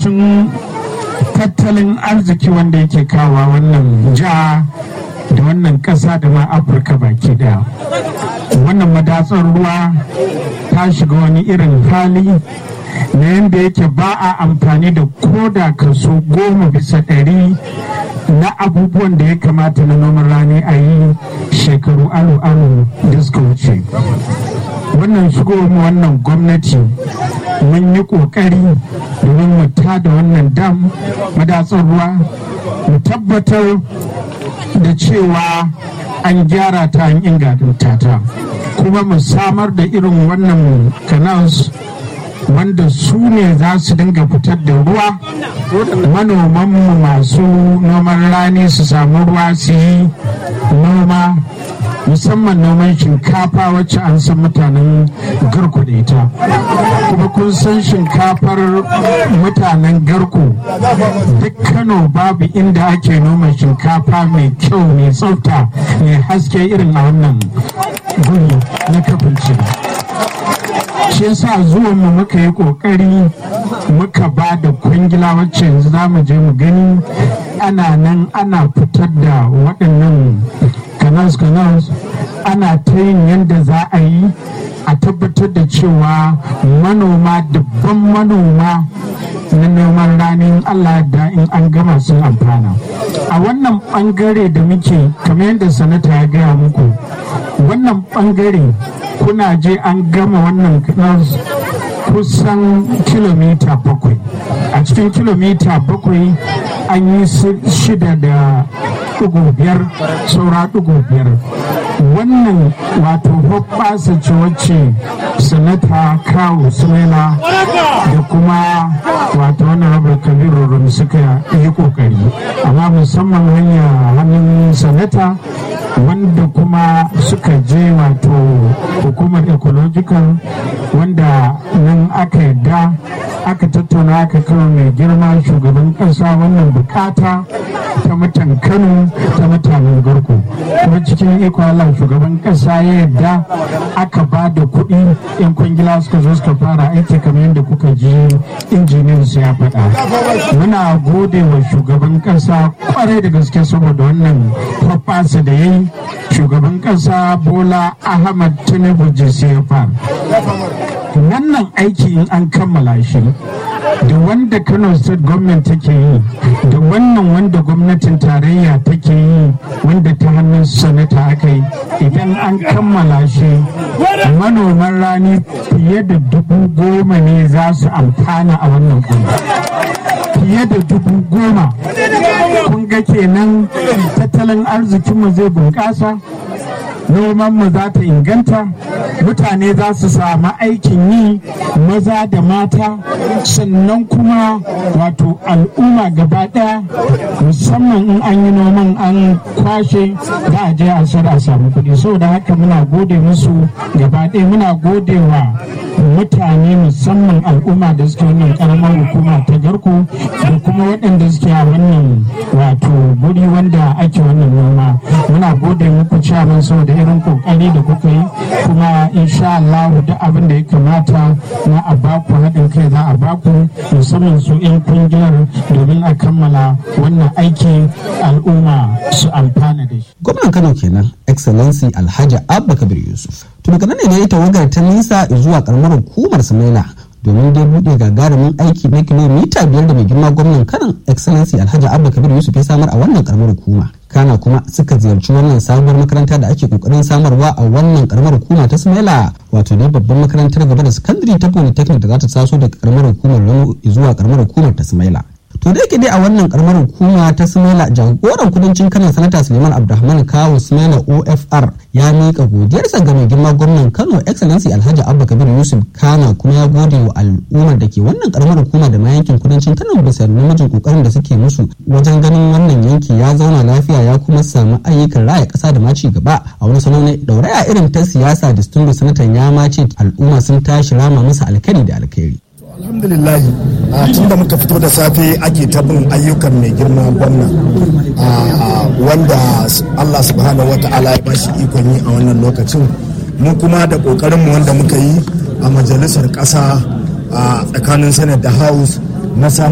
batun tattalin arziki wanda yake kawa wannan jiha da wannan ƙasa da ma afirka baki daya wannan madatsar ruwa ta shiga wani irin hali na yadda yake ba a amfani da koda kaso goma bisa ɗari na abubuwan da ya kamata na noman rani a yi shekaru alu-alu da suka wuce wannan shigowar wannan gwamnati mun yi kokari domin mu da wannan dam madatsar ruwa mu tabbatar da cewa an gyara ta an inganta ta kuma mu samar da irin wannan canals wanda su ne za su dinga fitar da ruwa manomanmu masu noman rani su samu ruwa su yi noma musamman noman shinkafa wacce an san mutanen garko da ita kuma kun san shinkafar mutanen garko duk kano babu inda ake noma shinkafa mai kyau mai tsafta mai haske irin a wannan guri na kafin shi yasa zuwan mu muka yi kokari muka ba da kwangila wacce yanzu za mu je mu gani ana nan ana fitar da waɗannan canals canals ana ta yin yadda za a yi a tabbatar da cewa manoma dubban manoma na noman ranin Allah da in an gama sun amfana a wannan bangare da muke kamar yadda sanata ya gaya muku wannan bangare kuna je an gama wannan canals kusan kilomita bakwai a cikin kilomita bakwai an yi shida da ɗigo biyar saura ɗigo biyar wannan wato hoɓɓasa ce wacce sanata kawo sumela da kuma wato wani rabar kabiru rum suka yi kokari amma musamman hanya hannun sanata wanda kuma suka je wato hukumar ecological wanda nan aka yadda aka tattauna aka kawo mai girma shugaban kasa wannan bukata ta mutan kano ta mutanen garko kuma cikin iko Allah shugaban kasa ya yadda aka ba da kuɗi yan kwangila suka zo suka fara aiki kamar yadda kuka ji injiniyan su ya faɗa muna gode wa shugaban kasa kwarai da gaske saboda wannan hoɓɓasa da ya yi shugaban kasa bola ahmad tinubu jcfr wannan aiki in an kammala shi da wanda kano state government take yi da wannan wanda gwamnatin tarayya take yi wanda ta hannun sanata aka yi idan an kammala shi manoman rani fiye da dubu goma ne za su amfana a wannan kuma fiye da dubu goma kun ga kenan tattalin arzikinmu zai bunƙasa nomanmu za ta inganta mutane za su samu aikin yi maza da mata sannan kuma wato al'umma gaba daya musamman in an yi noman an kwashe za a je a sayar a samu kuɗi saboda haka muna gode musu gaba daya muna gode wa mutane musamman al'umma da suke wannan karamar hukuma ta garko da kuma waɗanda suke a wannan wato guri wanda ake wannan noma muna gode muku cewa saboda irin kokari da kuka yi kuma insha Allah duk abin da ya kamata na a baku haɗin kai za a baku musamman su 'yan kungiyar domin a kammala wannan aiki al'umma su amfana da shi. Gwamnan Kano kenan Excellency Alhaji Abba Kabir Yusuf. To daga nan ne ya tawagar ta nisa zuwa karamar hukumar Samaila domin dai buɗe gagarumin aiki na kilomita biyar da mai girma gwamnan kanan excellency alhaji abba kabir yusuf ya samar a wannan karamar hukuma kana kuma suka ziyarci wannan sabuwar makaranta da ake kokarin samarwa a wannan karamar hukuma ta smaila wato ne babban makarantar gaba da sakandare ta polytechnic da za ta taso daga karamar hukumar rano zuwa karamar hukumar ta smaila to da yake dai a wannan karamar hukuma ta smaila jagoran kudancin kano sanata suleiman abdulrahman kawo smaila ofr ya mika godiyarsa ga mai girma gwamnan kano excellency alhaji abba kabir yusuf kana kuma ya gode wa al'ummar da ke wannan karamar hukuma da ma yankin kudancin kano bisa namijin kokarin da suke musu wajen ganin wannan yanki ya zauna lafiya ya kuma samu ayyukan raya kasa da ma ci gaba a wani salo ne dauraya irin ta siyasa distinguished sanatan ya ma ce al'umma sun tashi rama masa alkhairi da alkhairi alhamdulillahi tun da muka fito da safe ake ta bin ayyukan mai girma gwamna wanda allah subhanahu wa ta'ala ya bashi ikon yi a wannan lokacin mu kuma da kokarinmu wanda muka yi a majalisar ƙasa a tsakanin senate da house na